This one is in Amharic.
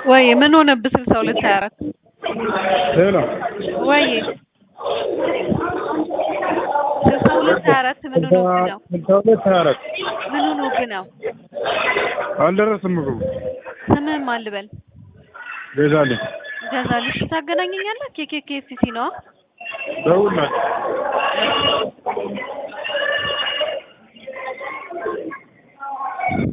ወይ ምን ሆነብህ? ስልሳ ሁለት ሀያ አራት ሄሎ ወይ ስልሳ ሁለት ሀያ አራት ምን ሆኖብህ ነው? ስልሳ ሁለት ሀያ አራት ምን ሆኖብህ ነው? አልደረስም ምግቡ ስምህን ማን ልበል? ገዛልኝ ገዛልሽ ታገናኘኛለህ? ኬኬ ኬኤፍሲ ነዋ። ደውልላት